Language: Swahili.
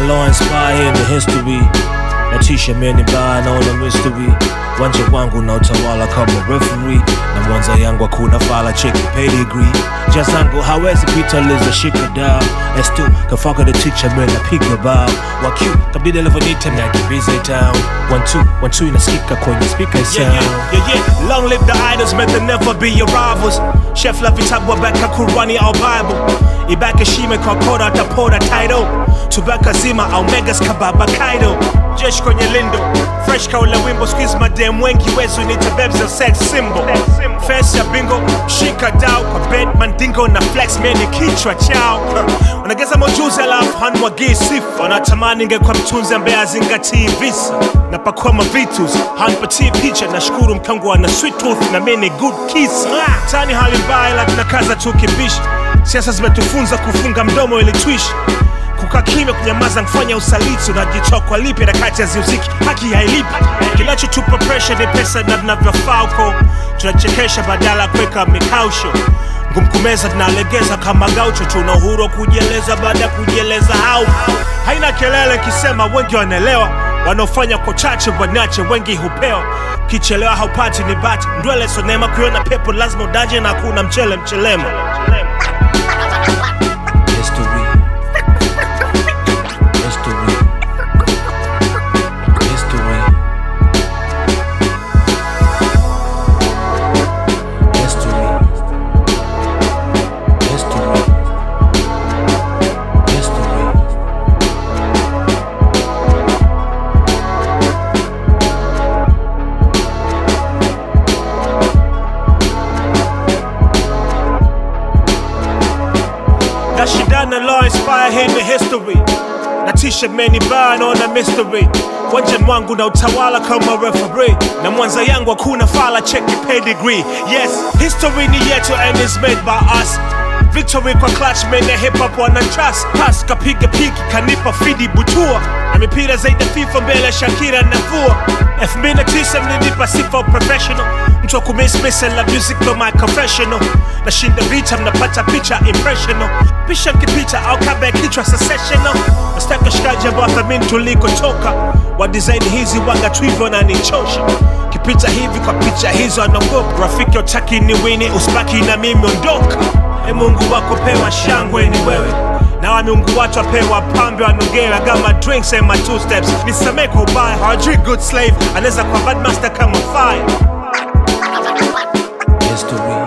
law inspire in the history natisha meni mbaya naona mystery wanja wangu na utawala kama referee na mwanza yangu hakuna fala cheki pedigree njia zangu hawezi pita liza shika da estu kafaka the teacher man napiga bao waq kabidi alivyonita nakimbiza town one two one two inasikika kwenye speaker sound Yeah, yeah, yeah, yeah. Long live the idols, may they never be your rivals. Chef Lavitabwa beka Kurani au Bible. Ibaka Shime kwa kora tapora title. Tubaka zima au megas kababa kaido. Jesh kwenye lindo. Fresh ka ule wimbo squeeze madem wengi wezu nita bebza sex symbol. Face ya bingo, shika dau kwa bed mandingo na flex meni kichwa chao. Wanageza mojuzi alafu hanwagii sifa. Wanatamani ingekuwa mtunzi ambaye azingatii visa. Napakua mavitus, hanpatii picha nashukuru mkangu ana sweet tooth na mimi ni good kiss. Tani hali mbaya ila tunakaza tu kibishi. Siasa zimetufunza kufunga mdomo ili tuishi kukaa kimya kunyamaza kufanya usaliti unajitoa kwa lipi na kati haziuziki haki hailipi kinachotupa presha ni pesa na tunavyofaa huko tunachekesha badala ya kuweka mikausho ngumkumeza tunalegeza kama gaucho tuna uhuru wa kujieleza baada ya kujieleza au haina kelele kisema wengi wanaelewa wanaofanya kwa chache wanache wengi hupewa kichelewa haupati ni bati ndwele sonema kuiona pepo lazima udaje na hakuna mchele mchelemo History. History. History. History. History. History. nashindana law inspire hii ni history natisha meni baa naona mystery wanja mwangu na utawala kama referee na mwanza yangu hakuna fala cheki pedigree yes history ni yetu and is made by us victory kwa clutch men ya hip hop wana trust pas kapiga piki kanipa fidi butua na mipira zaidi ya fifa mbele ya shakira nafua 2009 mlinipa sifa professional mtu wa kumispesa la music ndo my confessional nashinda vita mnapata picha impressional pisha nkipita au kaba ya kichwa secessional nastaka shikaji ambao thamini tulikotoka wa design hizi waga tu hivyo nanichosha kipita hivi kwa picha hizo anaogopa rafiki utaki ni wini usibaki na mimi ondoka e mungu wako pewa shangwe ni wewe na wa miungu watu wapewa pambe wanogewa kama drinks and my two steps nisamee kwa ubaya hawajui good slave anaweza kwa bad master kama fire History.